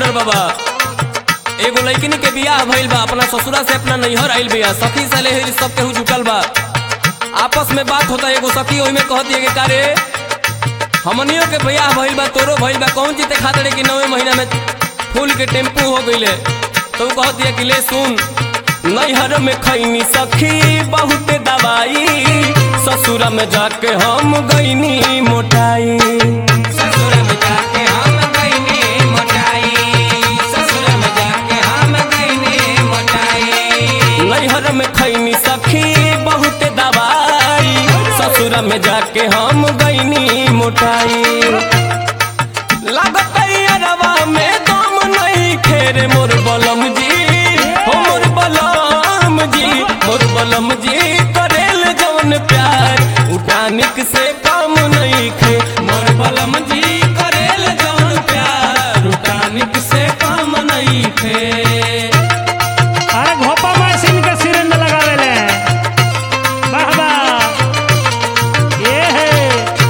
बलाउडर बाबा एगो लड़किन के बियाह भइल बा अपना ससुरा से अपना नैहर आइल बिया सखी सले सब केहू जुटल बा आपस में बात होता एगो सखी ओहिमे कहती है कि कारे हमनियों के बियाह भइल बा तोरो भइल बा कौन जीते खातिर कि नवे महीना में फूल के टेम्पू हो गइले तो उ कहती है कि ले सुन नैहर में खैनी सखी बहुत दवाई ससुरा में जाके हम गईनी मोटाई ससुर में जाके हम गईनी मोटाई ससुर में जाके हम गईनी मोटाई नैहर में खैनी सखी बहुत दवाई ससुर में जाके हम गईनी मोटाई लागत अरवा में दम नहीं खेरे मोर बलम जी हो मोर बलम जी मोर बलम जी करेल जवन प्यार उठानिक से काम नहीं खे मोर बलम जी करेल जवन प्यार उठानिक से काम नहीं खे अरे घोपा मशीन के सिरंज लगावेले वाह वाह ये है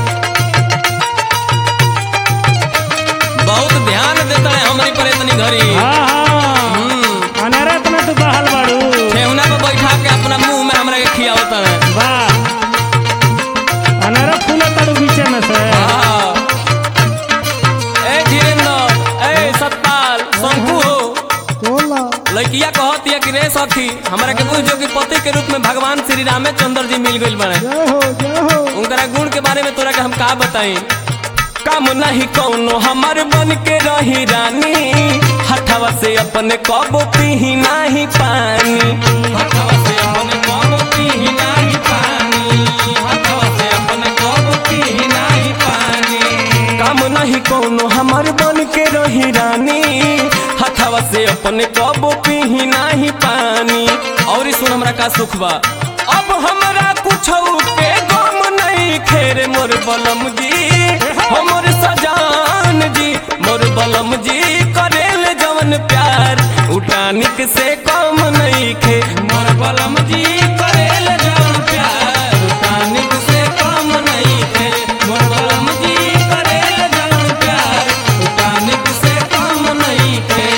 बहुत ध्यान देता है हमारी पर इतनी घड़ी हाँ हाँ हम्म, अनरे इतना तू बहल बाड़ू ठेहुना पे बैठा के अपना मुंह में हमरा के खियावता है वाह अनरे फूल ताड़ू बीचे में से हाँ। ए धीरेन्द्र ए सतपाल शंकु हो लड़किया कहती है कि रे सखी हमरा के बुझ जो कि पति के रूप में भगवान श्री रामचंद्र जी मिल गइल बने उनकरा गुण के बारे में तोरा के हम का बताई काम नहीं कौनो हमर बन के रही रानी हथवा से अपने कबो पीही नहीं पानी हथवा से अपने कबो पीही नहीं पानी हथवा से अपने कबो पीही नहीं पानी काम नहीं कौनो हमर बन के रही रानी हथवा से अपने कबो पीही नहीं पानी और ई सुन हमरा का सुख बा अब हमरा कुछ के गम नहीं खेरे मोर बलम जी हमर सजान जी मोर बलम जी करेल जवन प्यार उठानिक से कम नहीं खे मोर बलम जी करेल जवन प्यार उठानिक से कम नहीं खे मोर बलम जी करेल जवन प्यार उठानिक से कम नहीं खे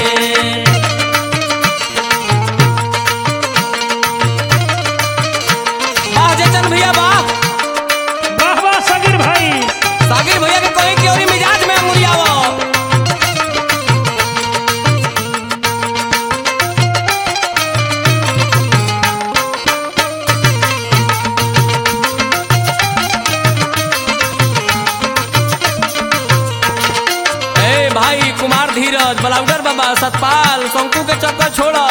वाह जयचंद भैया वाह वाह वाह सगीर भाई सागिर भैया के कहीं की ओरी मिजाज में मुड़ियावो ए भाई कुमार धीरज बलाउडर बाबा सतपाल शंकु के चक्कर छोड़ो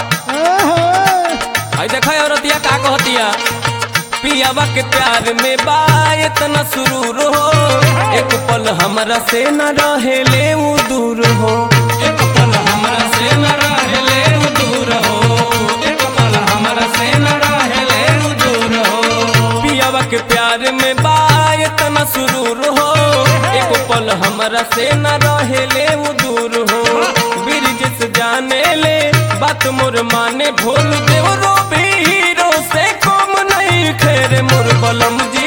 आई देखा औरतिया का कहतिया पियावा के प्यार में बा इतना सुरूर हो एक पल हमरा से न रहे ले ऊ दूर हो एक पल हमरा से न रहे ले ऊ दूर हो एक पल हमरा से न रहे ले ऊ दूर हो पियावा के प्यार में बा इतना सुरूर हो एक पल हमरा से न रहे ले ऊ दूर हो ब्रिज से जाने ले बात मोर माने भोल देव रो भी हीरो से कम नहीं खेरे मोर बलम जी